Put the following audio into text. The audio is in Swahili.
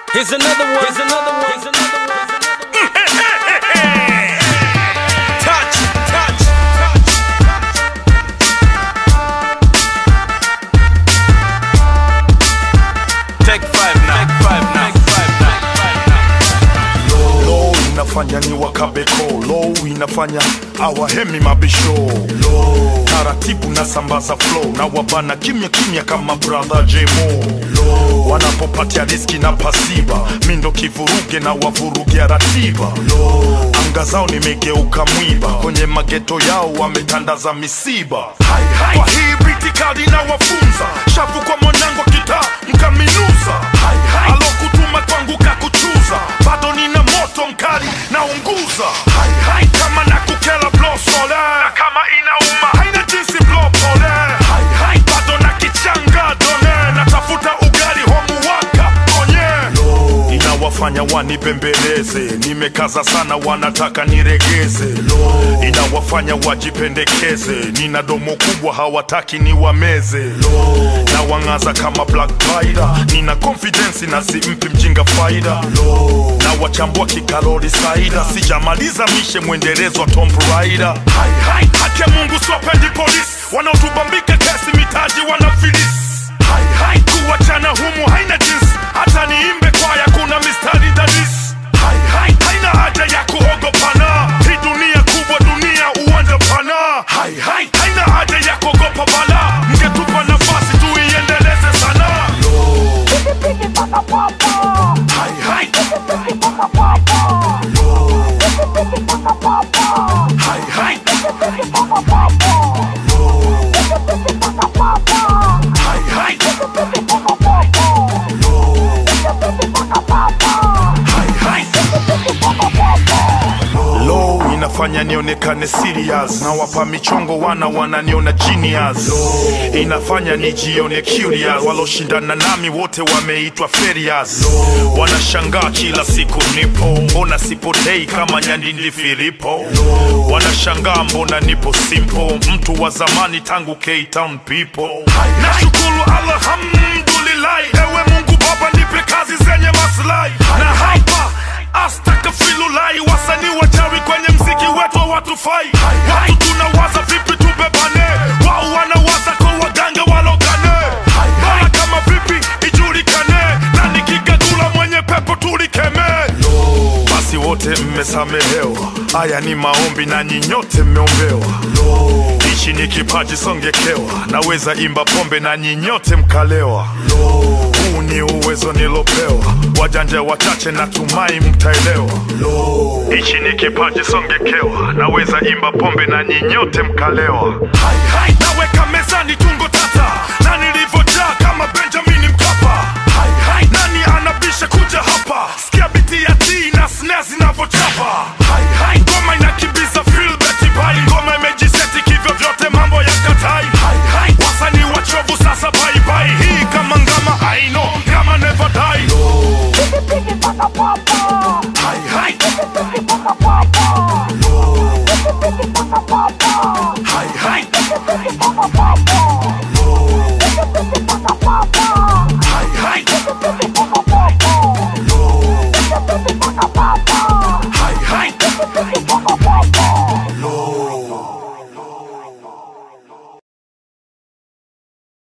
Here's another one. Here's another one. Here's another one. touch, touch, touch. Take five now. Take five now. Take five now. low inafanya ni wakabeko low inafanya awahemi mabisho low taratibu na sambaza flow na wabana kimya kimya kama brother jemo low wanapopatia riski na pasiba mindo kivuruge na wavurugia ratiba low anga zao nimegeuka mwiba kwenye mageto yao wametandaza misiba hai, hai. kwa hii britikadi na wafunza shavu kwa mwanangu kitaa mkaminuza hai, hai. alokutuma kwangu kakuchuza bado nina moto mkali naunguza hai, hai. kama nakukela blosole na kama inauma haina jinsi blopole hai, hai. bado na kichanga done natafuta ugali homuwaka onye inawafanya wanibembeleze nimekaza sana wanataka niregeze inawafanya wajipendekeze nina domo kubwa hawataki niwameze na wang'aza kama black Rider. nina confidence na simpi mjinga faida na wachambua kikalori saida sijamaliza mishe mwendelezo wa Tomb Raider hai, hai. haki ya mungu siwapendi polisi wanaotubambika kesi mitaji wanafilisi hai, hai. kuwachana humu haina jinsi hata niimbe kwaya kuna mistari dadisi hai, hai. haina haja ya kuogopana hii dunia kubwa dunia uwanja pana hai, hai. haina haja ya kuogopa bala mngetupa nafasi tuiendeleze sana hai, hai. Hai, hai. Hai, hai. Hai, hai. Low inafanya nionekane serious na wapa michongo wana wananiona genius inafanya nijione curious waloshindana nami wote wameitwa ferias wanashangaa kila siku nipo mbona sipotei kama nyandindi filipo wanashangaa mbona nipo simple mtu wa zamani tangu K-Town people nashukuru alhamdulillah ewe mungu baba nipe kazi zenye maslahi na hapa astakafilulai wasanii wachawi kwenye mziki wetu hawatufai watu tunawaza vipi tubebane wao wanawaza kwa waganga walogane bora kama vipi ijulikane na nikigagula mwenye pepo tulikemee basi wote mmesamehewa haya ni maombi na nyinyote mmeombewa ichi ni kipaji songekewa naweza imba pombe na nyinyote mkalewa huu ni uwezo nilopewa wajanja wachache natumai mtaelewa ichi ni kipaji songekewa naweza imba pombe na nyinyote mkalewa hai, hai. naweka mezani tungo